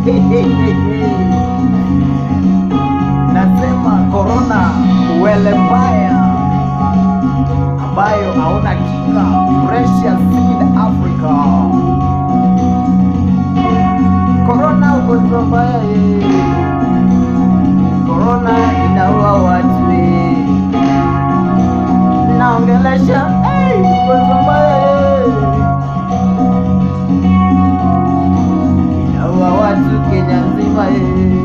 Nasema corona uwele mbaya ambayo hauna kinga. Precious seed Africa. Corona ugonjwa mbaya eh. Corona inaua watu eh. Naongelesha eh, ugonjwa mbaya eh. Inaua watu Kenya nzima eh.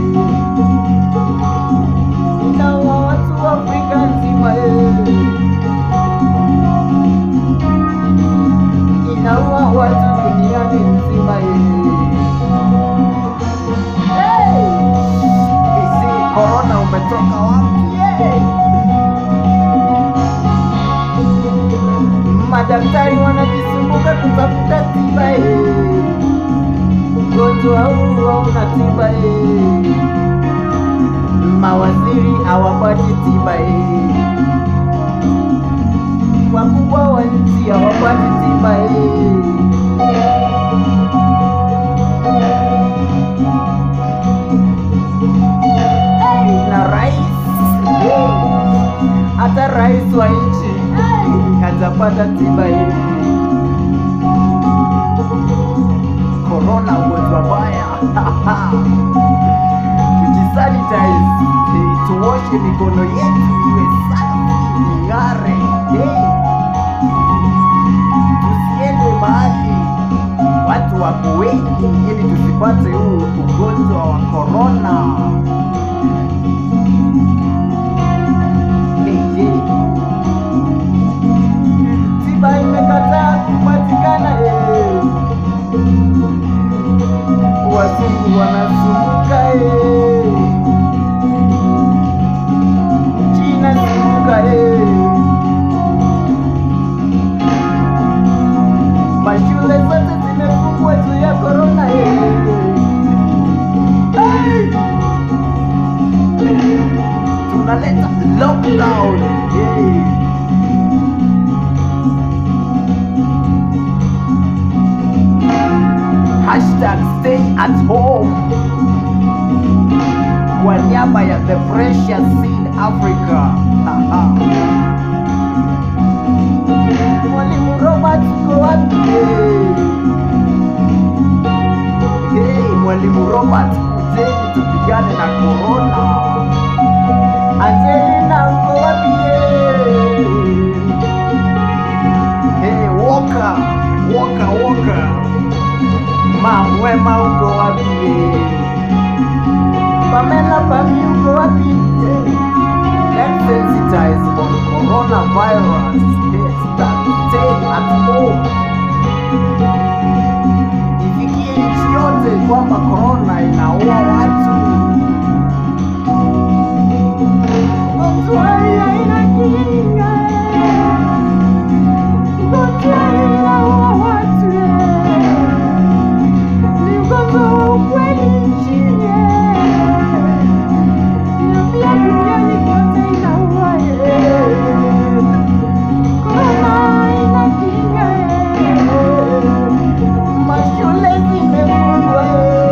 Inaua watu Afrika nzima eh. Inaua watu duniani nzima eh. Hey! Isi corona umetoka wapi? eh? Madaktari wanajisumbuka kutafuta tiba eh. Ugonjwa huu hauna tiba eh. Mawaziri hawapati tiba eh. Wakubwa wa nchi hawapati tiba eh. na rais eh, hata rais wa nchi eh, hajapata tiba hii. Corona ugonjwa baya tujisanitize, eh, tuoshe mikono yetu iwe safi ing'are, eh. tusiende mahali watu wako wengi ili tusipate huu ugonjwa wa corona. Tiba imekataa kupatikana eh. Wazungu wanazunguka eh. China zunguka eh. Mashule zote zimefungwa juu ya corona eh. Hey! Tunaleta lockdown eh. Hashtag stay at home kwa niaba ya The Precious Seed Africa. Haha. Mwalimu Robert uko wapi? Hey, Mwalimu Robert kujeni tupigane na corona. Angelina uko wapi? Hey, Walker, Walker, Walker. Mam wema uko wapi? Pamela Pami uko wapi? Let's sensitize on coronavirus. Yes, that stay at home. Ifikie nchi yote kwamba corona inaua watu. Ugonjwa hii haina kinga. Ugonjwa hii inaua watu. Ni ugonjwa wa ukweli nchini. Na pia duniani kote inaua. Corona haina kinga. Mashule zimefungwa.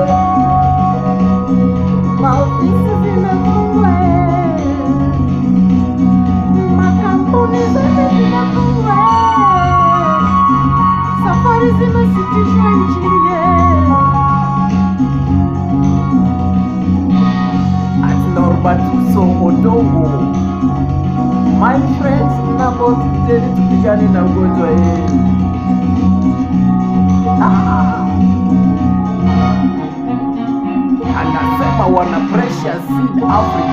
Maofisi zimefungwa. Makampuni zote zimefungwa. Safari zimesitishwa nchini. At Norbert Uso Odongo. My friends, naomba tujeni tupigane na ugonjwa hii. Ah. Anasema wana Precious Seed Africa